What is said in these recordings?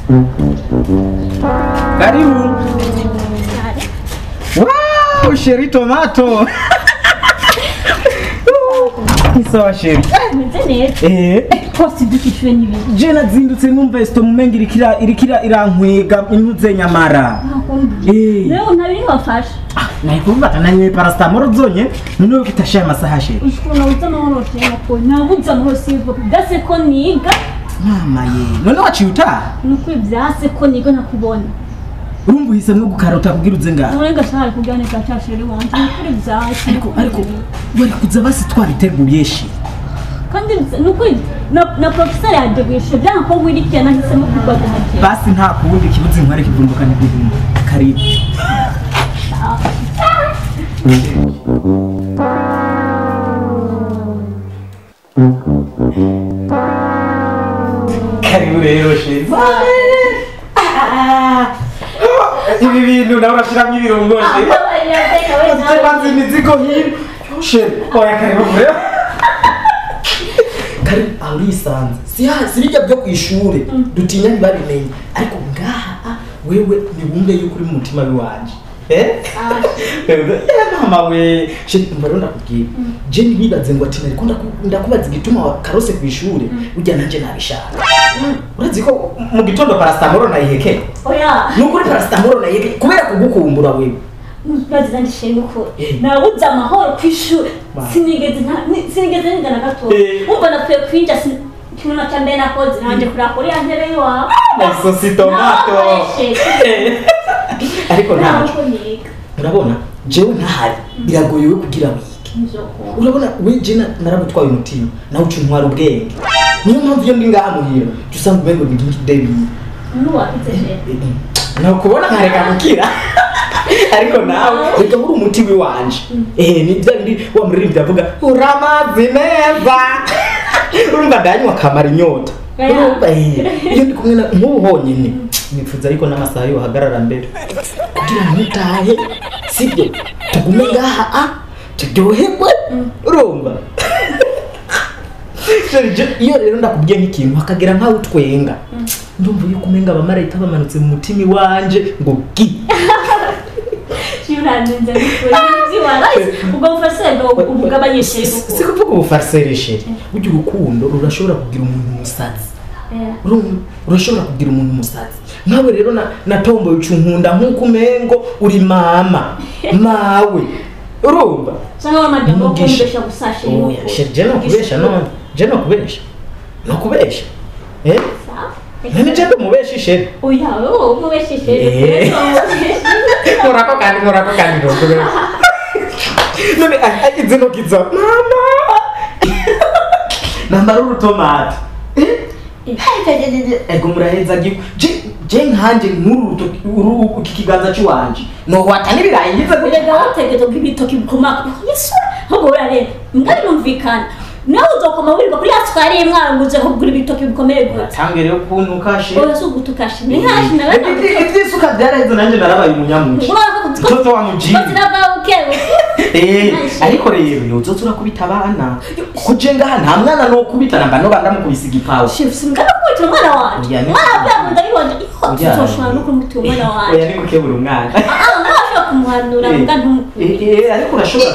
Karibu. Wow, sheri tomato. Sawa sheri. Meze neza. Eh. Posti dukishwe n'ibintu. Je nazindutse numva esto mumenga irikira irikira irankwega intuze nyamara. Eh. Leo ntabiri wafashe. Ah, nayikumva kananywe paracetamol zonye none ufite ashaya amasaha sheri. Ushobora uza amahoro tena ko nabuze amahoro sivo. Byase ko niga. Mama ye. None waciye utaha? Nuko byase ko niga nakubona. Urumva uhisemwo gukarota kugira uze ngaha. None gashaka kuganira cyashiri wanje. Nukuri byase. Ariko ariko wari kuza basi twabiteguye sheri. kandi nuko na na professor yadeguye byanga ko wirikira nahisemo kugwaga hake. Basi nta kuwundi kibuzi nkware kivumbukana n'ibintu. Karibu. Karibu rero sheri. Ibi bintu nawe urashiramo ibirungo sheri. Tubanze imizigo hino. Sheri, oya karibu rero. Karibu aho urisanze. Si hasi bijya byo ku ishure. Dutinya ntibabimenye. Ariko ngaha ah, wewe ntiwumve yuko uri mu mutima w'iwanje. Eh? Eh, mama we. Sheri, umva rero ndakubwira. Je ntibibaze ngo ati nariko ndaku- ndakubaza igituma wa- karose ku ishure. Burya nanje nabishaka. Urazi ko mu gitondo paracetamol nayihekeye. Oya. Nukuri paracetamol nayihekeye kubera kugukumbura wewe. baziza ndishimye ko Eh. nabuze amahoro ku ishuri Wow. sinigeze nta- ni- sinigeze niga na gato Eh. umva napfuye kwinja sin- ikintu cya mbere nakoze nanje kuraka uriya ntebe y'iwawe Nasosi tomato. Nakoresheje. Ariko ntabwo. ntabwo niga urabona jewe ntahari biragoye we kugira wige Nzokunda. urabona we je na- naragutwaye umutima nawe uca untwara ubwenge niyo mpamvu iyo ndi ngaha muhira jya usanga umengo ni nk'ikidebiye n'uwapize jewe nukubona nkareka gukira ariko nawe reka uri umuti w'iwanje eh ni bya bindi wa muririmbyi avuga uramazi neza urumva ndanywa akamara inyota Oya. urumva eh iyo ndi kumwe na nk'ubu honyine nifuza ariko n'amasaha yohagarara mbere kugira ngo utahe sibyo tugume ngaha a turyoherwe urumva Sheri, je- iyo rero ndakubwiye nk'ikintu hakagira nkaho utwenga ndumva yuko umenga abamarayika bamanutse mu mutima iwanje ngo gi yuranenze n'ukuri by'iwawe ubwo bufashe ubugabanyije si kuvuga ubufariseri sheri burya urukundo rurashobora kugira umuntu umusazi Uru- urashobora kugira umuntu umusazi nkawe rero na- natomboye uca unkunda nk'uko umengo uri mama mawe urumva cyangwa wamajyamo Umugisha. kumbesha gusashe oya sheri je nokubesha none je nokubesha nokubesha eh none je ndumubesha sheri oya wowe umubesheje Eh. murako kandi murako kandi nokubesha none ah, ah, izi ntoki za mama nambara urutomati ego muraheza giku je je nkanje nk'uru rutoki uru iki kiganza cy'iwanje nohwata n'ibirayi ngize Erega kugira wategeka ko ibitoki bikoma yesu ahubwo urareba mbwa birumvikana nawe uzokoma wirirwa kuri ya twari mwaranguze ko kugura ibitoki bikomeye gute tange rero kuntu kashe oya si ugutukashe ni nkashi na ibyisuka byaraheze nanjye narabaye umunyamuci toto wa mujiyi Eh, ariko rero yozoza urakubita abana kuko je ngaha nta mwana nokubita namba noba ndamukubise igipawa simugana kubitira umwana wanje Oya, ni- umwana avuye mu nda y'uwanje Oya. tuzoshobora no kumutira umwana wanje oya ni gukebura umwana ah ntashobora kumuhanura mbwa ntumukubite Eh, eh, ariko urashobora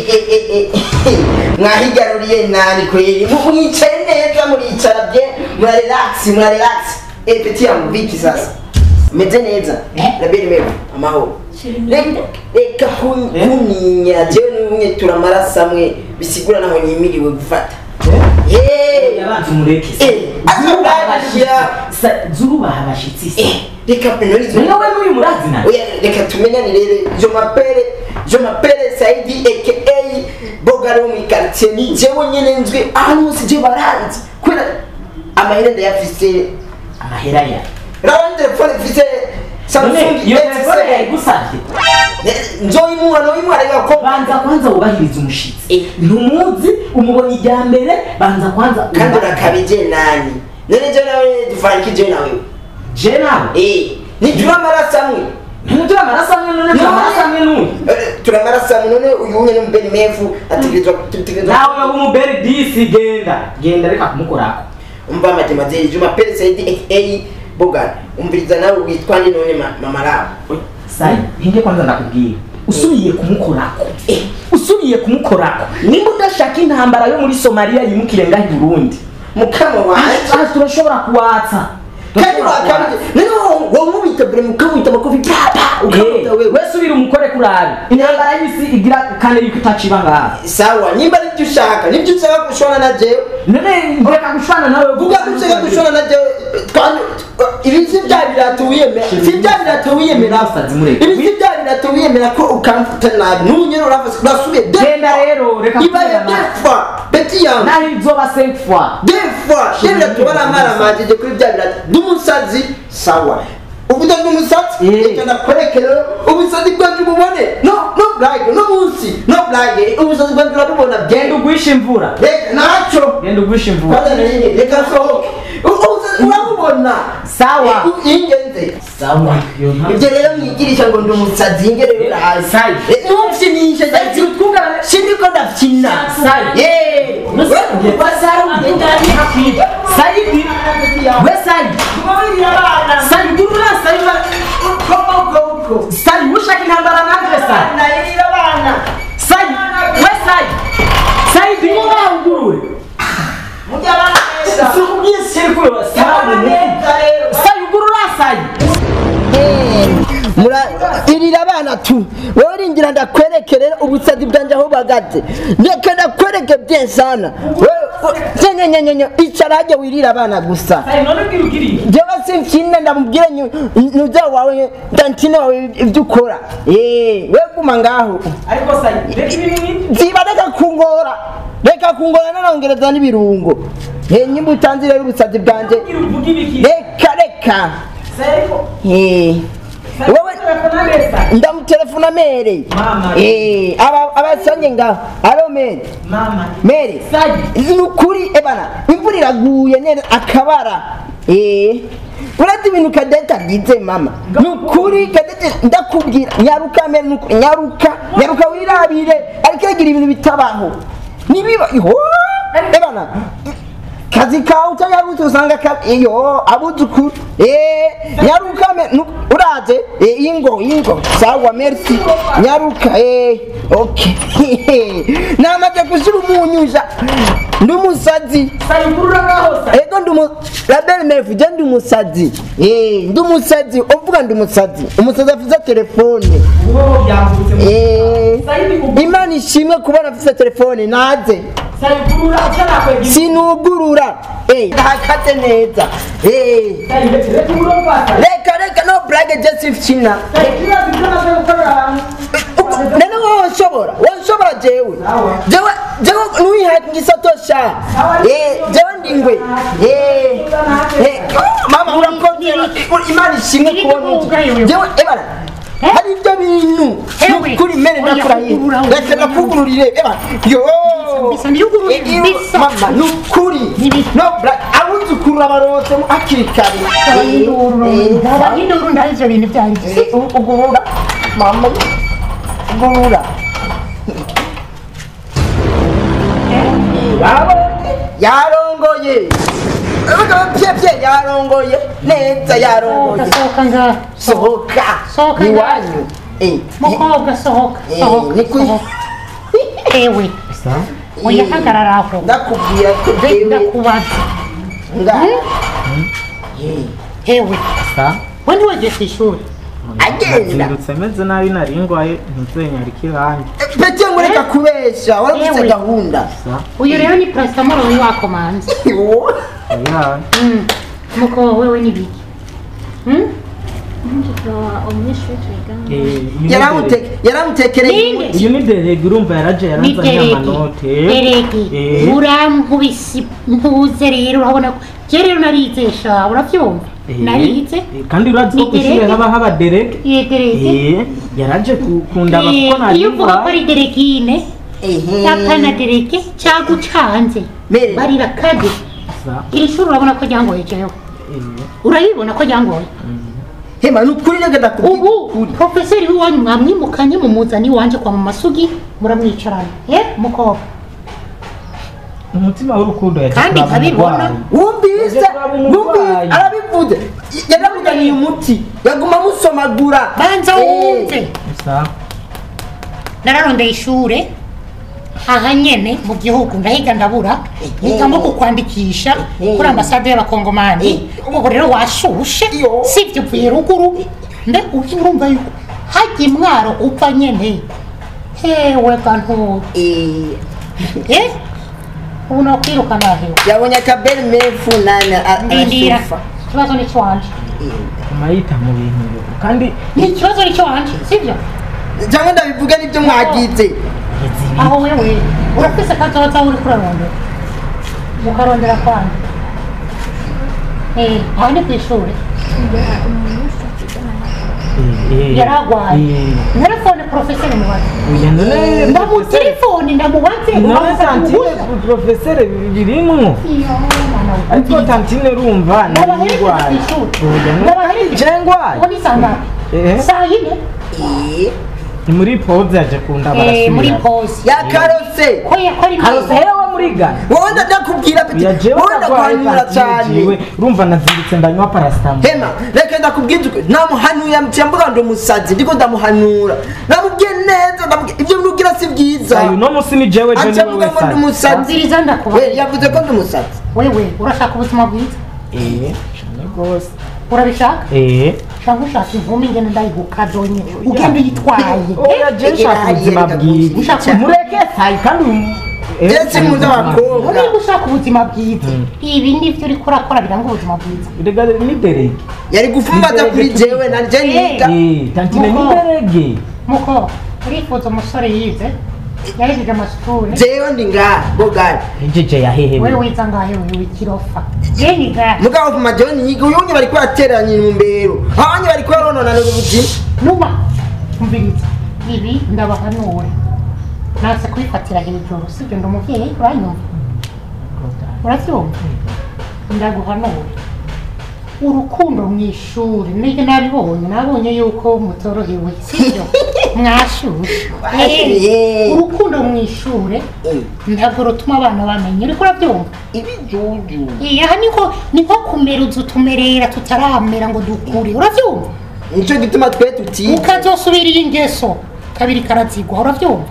mwahigaruriye nani kweli Mu- mwicaye neza muricara bye murarelakisi murarelakisi Eh, peti yangu viki sasa meze neza nabiri mewe amahoro Reka- reka kun- Eh? kunyinya jewe n'umwe turamaraso amwe bisigura naho nyimiriwe gufata Eh, Eh, yabanza umureke Eh, zurubaha azabashira. abashitsi Sa- zurubaha abashitsi se eh, reka penorizo niwe n'uyu murazina Oya, reka tumenyane rero je m'appelle je m'appelle Saidi aka Bogaro mu quartier ni jewe nyene nzwi ahantu hose je baranzi kubera amahera ndayafise amahera ya rawa telefone mfise Samsung none iyo telefone S7 yayigusavye nzoyimuha noyimuha reka ko banza kwanza wubahiriza umushitsi Eh. ntumuzi umubonye ijya mbere banza kwanza kandi uba- urakabije nani none je nawe dufanikije nawe je nawe eh nijura amaraso amwe ntuturi amaraso amwe none turi amaraso amwe n'uyu Eh, turamaraso amwe none uyu unye n'umubeni mefu ategerezwa tutegerezwa nawe yoba umuberi disi genda genda reka kumukorako umva mademoiselle je m'appelle Saidi aka bogana umviriza nawe witwa ni none ma- mama rabo sai hinge kwanza ndakubwira usubiye kumukorako eh, usubiye kumukorako nimba udashaka intambara yo muri somaliya yimukire ngaho i burundi mukama wanje aha turashobora kuwatsa kandi Turashobora kuwatsa. wakabije none wamubita bure mukamwita amakofi papa ukamwita Eh, wewe we subira umukore kurabi intambara y'isi igira kane yuko itaciba ngaha sawa nimba nibyo ushaka nibyo ushaka gushwana na jewe none ndeka gushwana nawe vuga ko ushaka gushwana na jewe twani ibi si bya birato wiyemera si bya birato wiyemera Umusazi mureke. ibi si bya birato wiyemera ko ukamfuta nabi n'ubunyero urafase urasubiye genda rero reka ibaye kubwira nawe. defa beti yangu naho izoba cinq fois defa bya birato baramaramajeje kuri bya birato n'umusazi sawa ubuda bw'umusatsi Eh. reka ndakwerekere ubusazi bwanjye ububone no no blage no munsi no blage ubusazi bwanjye urabubona genda genda ugwisha imvura reka ntacyo genda ugwisha imvura kwanza nari reka nsohoke U- ubusazi urabubona Sawa. Eh, ingenze sawa iyo nta- ibyo rero mwigirisha ngo ndi umusazi nge rero urazi Sai. Eh, ntumfyinishe Sai, twugana- sindiko ndafyina Sai. yeee Saidi we Saidi Saidi gurura Saidi Saidi ushaka intambara nanje Saidi Saidi we Saidi Saidi ngo ngurure Sikubwiye sirikwe wa Saidi Saidi gurura Saidi mura irira abana tu wowe uringira ndakwereke rero ubusazi bwanjye aho buhagaze reka ndakwereke byensana nyenyenyenyenye icara hajya wirira abana gusa Saidi none bwira ugiriye jewe simfyine ndamubwire nuza wawe dantine wawe ibyo ukora Eh, we guma ngaho ariko Saidi reka ibintu nk'ibi ziba reka kungora reka kungora nanongereza n'ibirungo Eh, nyimba utanze rero ubusazi bwanjye bwira uvuga ibiki reka reka Saidi Eh, wowe ndamutelefona mere Mama. Eh, aba abasanye ngaho alo mere mama mere Saidi ni ukuri ebana imvura iraguye neza akabara Eh, uretse ibintu kadete agize mama ni ukuri kadete ndakubwira nyaruka mere ni ukuri, nyaruka nyaruka wirabire ariko agira ibintu bitabaho nibiba iho ebana kazi kawe utayarutse usanga ka iyo abuzukuru eh nyaruka me nu- uraze eh ingo ingo sawa merci nyaruka eh okay namaze kushira umunyuja ndi umusazi Saidi gurura ngaho Saidi ego ndi umu label mefu je ndi umusazi eh ndi umusazi uvuga ndi umusazi umusazi afite telefone uwo byambutse mu eh Saidi gurura imana ishimwe kubona afite telefone naze Saidi gurura utanakwega sinugurura eh ndahagaze neza eh Saidi reka urumva Saidi reka reka no brage just china Saidi urazi ibyo nabyo gukorera abantu nene wowe nshobora wowe nshobora jewe Sawa. jewe jewe nuyihaye ngisatosha Sawa. eh jewe ndingwe eh eh mama urakoze imana ishimwe kubona iki. jewe ebara hari ibyo bintu Ewe. nukuri mene Oya, ndakurahiye ugurura, reka ugurura. ndakugururire ebara yo Bisa, ndiyugurura, Eh, iyo- bisa. mama nukuri Nibisa. no bra abuzukuru abaronse hakiri kare Eh, eh, abahinduru ndaho ivyo bintu vyari vyo Eh, ugurura mama ugurura yarongoye pye yarongoye neza yarongoye sohoka ngaha sohoka Sohoka iwanyu Eh, mukobwa sohoka eh, sohoka ni kuri sohoka. ewe oya hagarara aho ndakubwira ko Nze jewe ndakubaza nga ewe we ntiwagiye ku ishuri agenda nzindutse meze nabi nari ngwaye ntizenyarika irangi pete mureka kubesha warafise Ewe. gahunda uyu rero ni paracetamol wari wakomanze oya Mm. mukobwa wewe ni biki Mm? umunyeshuri twigana eh, iyi ni Yaramute- yaramutekereye Ninde? umuti iyi ni derege urumva yaraje ni yaranzaniye derege amanote derege Eh. urankubise ntuze rero urabona ko je rero narize sha uravyumva Eh, narize eh, kandi urazi ko Ni kw'ishure derege? haba haba derege iyo derege Eh, yaraje ku- kundaba Eh, kuko nari iyo uvuga ko ngwaye ari deregine apana derege cagucanze Mere. barira kade Sa- iri shuri urabona ko ryangoye jewe eh, urayibona ko ryangoye hema ni ukuri reka ndakubwira ubu ukuri profeseri w'iwanyu mwamwimukanye mumuzana iwanje kwa mu masugi muramwicarana ye mukobwa umutima w'urukundo yaje Kandi kuraba nkabibona. umurwayi. wumvise Yaje kuraba wumvise umurwayi. arabivuze yaramuganiye umuti yaguma amusomagura banza Eh, wumve Gusa nararondeye ishure aha nyene mu gihugu ndahiga ndabura mpitamo kukwandikisha kuri ambasade y'abakongomani ubu rero washushe Iyo. sivyo uvuye ruguru mbe uki urumva yuko hajya imwaro upfa nyene hewe gantu eh, eh ubu nokwirukana hewe yabonye akaberi mefu nani a- ndindira arashufa ikibazo ni cyo mayita mu bintu kandi ni ikibazo ni cyo wanje sivyo cyangwa ndabivuga nibyo mwagize aho wewe urafise kazoza uri kurarondera ukarondera kwanyu eh aho ni kw'ishure yaragwaye telefone porofeseri mubaze ndamutelefoni ndamubaze none ubanza tantine kubuza. profesere birimwo Iyo, mwana we. ariko tantine urumva Ndabaherekeje narindwaye kw'ishure. Ndabaherekeje. jengwaye ubu ni saa ngapi Eh. saa yine Eh, ni muri pause yaje kunda Eh, muri barasubira pause yakarose ko yakora karose imyenda hewe muri gana wowe ndakubwira peti yajewe wowe ndakwanyura cyane jiwe urumva nazindutse ndanywa paracetamol hema reka ndakubwira ukuri namuhanuye mvuga ngo umusazi ndiko ndamuhanura namubwiye neza ndamubwiye ibyo nugira si byiza uyu no musi ni jewe je aca ni avuga wewe ngo ndi sa umusazi nziriza ndakuba we yavuze ko ndi umusazi wewe urashaka ubuzima bwiza eh cyane gose urabishaka eh cyangwa ushaka inkumi ingene ndayigukadonye ugenda uyitwaye oya je nshaka ubuzima bwiza Ushaka- mureke sayi kandi uyu- eh, ndetse nkunda abakobwa niba ushaka ubuzima bwiza ibi nibyo uri kurakora biranga ubuzima bwiza Rega ni derege yari gufumbaza kuri jewe na je niga eh tantine ni Muko. derege muko urifuza umusore yize yahejeje amashuri jewe ndi ngaha bogari ejeje yahehewe wewe wiza ngahe wewe ikirofa yeni ngahe mugabo kuma jewe niga uyunye bariko barateranya intumbero abanye bariko barononana ubuzima nuba umviriza ibi ndabahanura nase kubifatira hejuru sibyo ndi umuvyeyi uranyumva uravyumva ndaguhanura urukundo mu ishuri nige nabibonye nabonye yuko mutorohewe sibyo mwashushe Bashuye. urukundo mu ishuri Eh, ntabwo rutuma abana bamenya uriko urabyumva ibijuju Eh, aha niko niko kumera uzu tumerera tutaramera ngo dukure uravyumva nico gituma twe tutiga ukazosubira iyi ngeso kabiri karazigwa uravyumva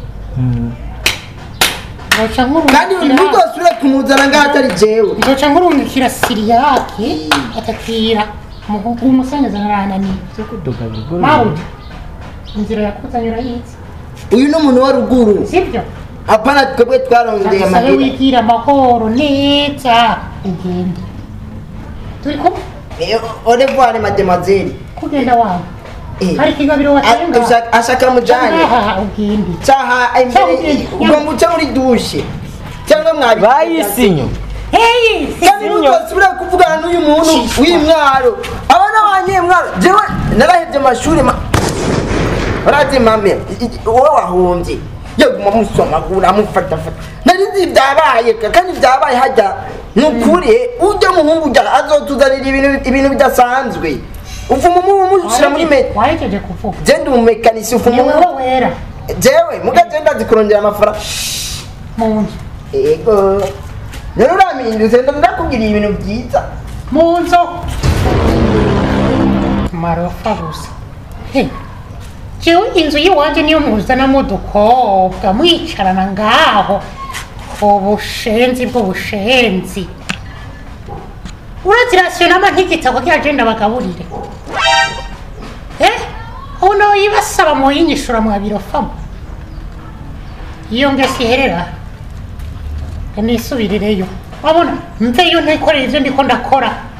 nzoca kandi nkurungikira ntuzosubire kumuzana ngaho atari jewe nzoca nkurungikira siriyake akakira umuhungu w'umusenyeza narananiye cyo kudoga bigoro mawuja inzira yakuzanye urayizi uyu ni umuntu wa ruguru sibyo apana twebwe twarondeye agusabe amahera wigira amahoro neza ugende turi kumwe orevoir mademoiselle kugenda wawe Eh. hari ikigabiro A- watenga ashaka- ashaka mujanye aha ugende caha imbere Cyangwa- ugomba uca muri dushe cyangwa mwabi bayisinyo heyi kandi ntuzosubire kuvugana n'uyu muntu w'imwaro abana banyemwaro jewe narahevye amashuri ma- urazi mame i- i- wowe wahombye yaguma musomagura amufatafata narizi vyabaye ka- kandi vyabaye hajya ni ukuri ujya muhungu ujya azotuzanira ibintu ibintu bidasanzwe uvuma umubu mushyira muri meta wahejeje kuvuga je ndi umumekanisi uvuma ni wowe umubu wera jewe muga je ndazi kurondera amafaranga mu nzu ego rero uramindutse ndakubwiriye ibintu byiza mu nzu marofa gusa He, jewe inzu y'iwanje niyo muzanamo udukobwa mwicarana ngaho ubushenzi bw'ubushenzi urazirasiyonama nk'igitabo kiragenda bagaburire eh uno yibasaba muyinyishura mwabirofamo iyo ngesi iherera nisubirireyo wabona mveyo ntikorera ibyo ndiko ndakora